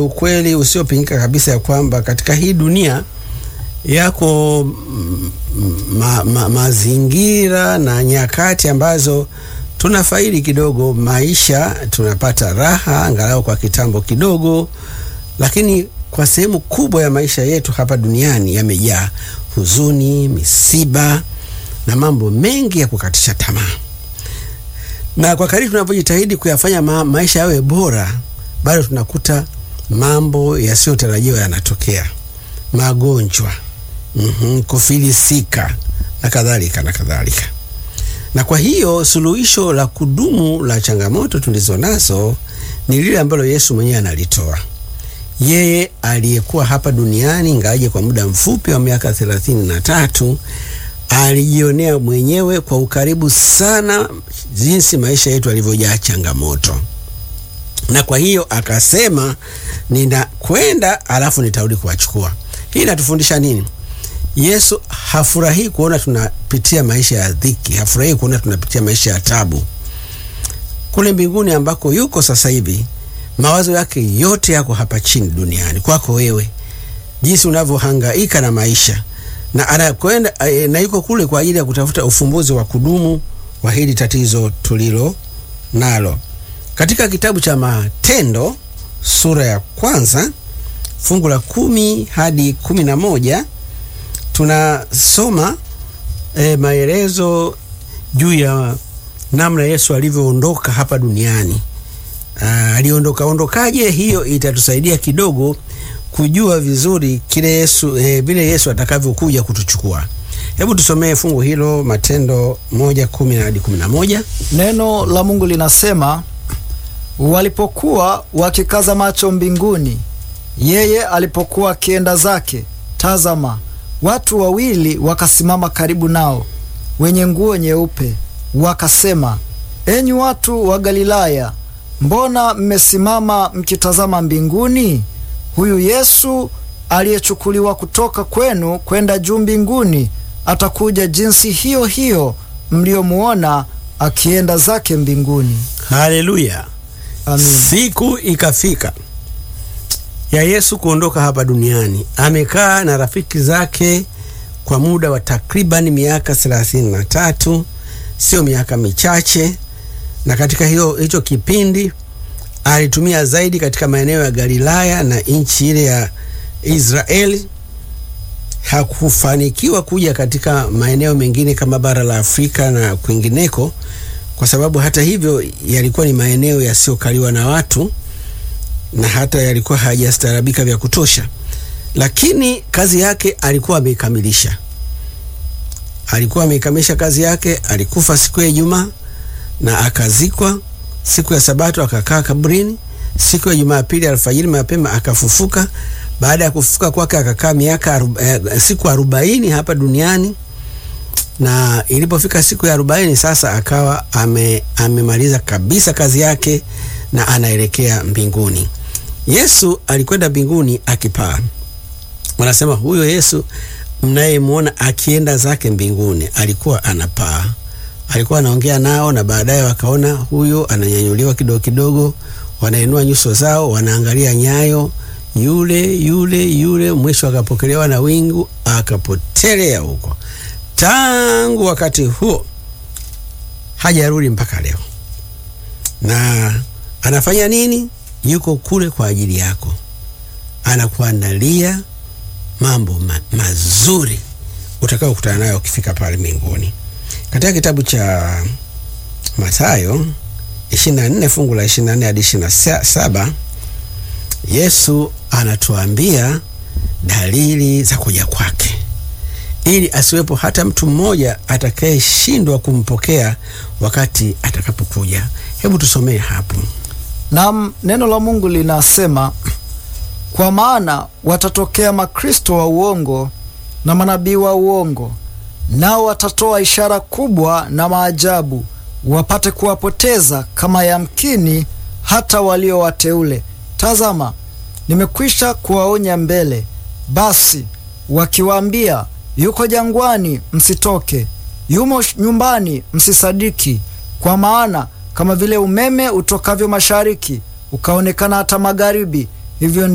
ukweli usiopingika kabisa ya kwamba katika hii dunia yako ma, ma, mazingira na nyakati ambazo tunafaidi kidogo maisha, tunapata raha angalau kwa kitambo kidogo, lakini kwa sehemu kubwa ya maisha yetu hapa duniani yamejaa huzuni, misiba na mambo mengi ya kukatisha tamaa. Na kwa kadiri tunavyojitahidi kuyafanya ma maisha yawe bora, bado tunakuta mambo yasiyotarajiwa yanatokea, magonjwa, mm -hmm, kufilisika na kadhalika na kadhalika. Na kwa hiyo suluhisho la kudumu la changamoto tulizo nazo ni lile ambalo Yesu mwenyewe analitoa yeye aliyekuwa hapa duniani ingawaje kwa muda mfupi wa miaka thelathini na tatu alijionea mwenyewe kwa ukaribu sana jinsi maisha yetu yalivyojaa changamoto, na kwa hiyo akasema, ninakwenda alafu nitarudi kuwachukua. Hii inatufundisha nini? Yesu hafurahii kuona tunapitia maisha ya dhiki, hafurahii kuona tunapitia maisha ya tabu. Kule mbinguni ambako yuko sasa hivi mawazo yake yote yako hapa chini duniani kwako wewe, jinsi unavyohangaika na maisha, na anakwenda na yuko kule kwa ajili ya kutafuta ufumbuzi wa kudumu wa hili tatizo tulilo nalo. Katika kitabu cha Matendo sura ya kwanza fungu la kumi hadi kumi na moja tunasoma e, maelezo juu ya namna Yesu alivyoondoka hapa duniani. Uh, aliondoka ondokaje? Hiyo itatusaidia kidogo kujua vizuri kile Yesu eh, vile Yesu atakavyokuja kutuchukua. Hebu tusomee fungu hilo Matendo moja kumi hadi kumi na moja. Neno la Mungu linasema, walipokuwa wakikaza macho mbinguni, yeye alipokuwa akienda zake, tazama, watu wawili wakasimama karibu nao, wenye nguo nyeupe, wakasema, enyi watu wa Galilaya, mbona mmesimama mkitazama mbinguni? Huyu Yesu aliyechukuliwa kutoka kwenu kwenda juu mbinguni atakuja jinsi hiyo hiyo mliyomuona akienda zake mbinguni. Haleluya! Amin. Siku ikafika ya Yesu kuondoka hapa duniani. Amekaa na rafiki zake kwa muda wa takribani miaka thelathini na tatu, sio miaka michache na katika hiyo hicho kipindi alitumia zaidi katika maeneo ya Galilaya na nchi ile ya Israeli. Hakufanikiwa kuja katika maeneo mengine kama bara la Afrika na kwingineko, kwa sababu hata hivyo yalikuwa ni maeneo yasiyokaliwa na watu na hata yalikuwa hayajastaarabika vya kutosha, lakini kazi yake alikuwa ameikamilisha. Alikuwa ameikamilisha kazi yake. Alikufa siku ya Ijumaa na akazikwa siku ya Sabato, akakaa kaburini. Siku ya Jumapili alfajiri mapema akafufuka. Baada ya kufufuka kwake akakaa miaka aru, eh, siku arobaini hapa duniani, na ilipofika siku ya arobaini sasa akawa ame, amemaliza kabisa kazi yake na anaelekea mbinguni. Yesu alikwenda mbinguni akipaa. Wanasema huyo Yesu mnayemwona akienda zake mbinguni alikuwa anapaa alikuwa anaongea nao na baadaye wakaona huyo ananyanyuliwa kidogo kidogo, wanainua nyuso zao, wanaangalia nyayo, yule yule yule, mwisho akapokelewa na wingu akapotelea huko. Tangu wakati huo hajarudi mpaka leo. Na anafanya nini? Yuko kule kwa ajili yako, anakuandalia mambo ma mazuri utakaokutana nayo ukifika pale mbinguni. Katika kitabu cha Mathayo 24 fungu la 24 hadi 27, Yesu anatuambia dalili za kuja kwake, ili asiwepo hata mtu mmoja atakayeshindwa kumpokea wakati atakapokuja. Hebu tusomee hapo. Naam, neno la Mungu linasema, kwa maana watatokea makristo wa uongo na manabii wa uongo nao watatoa ishara kubwa na maajabu, wapate kuwapoteza kama yamkini hata walio wateule. Tazama, nimekwisha kuwaonya mbele. Basi wakiwaambia, yuko jangwani, msitoke; yumo nyumbani, msisadiki. Kwa maana kama vile umeme utokavyo mashariki ukaonekana hata magharibi, hivyo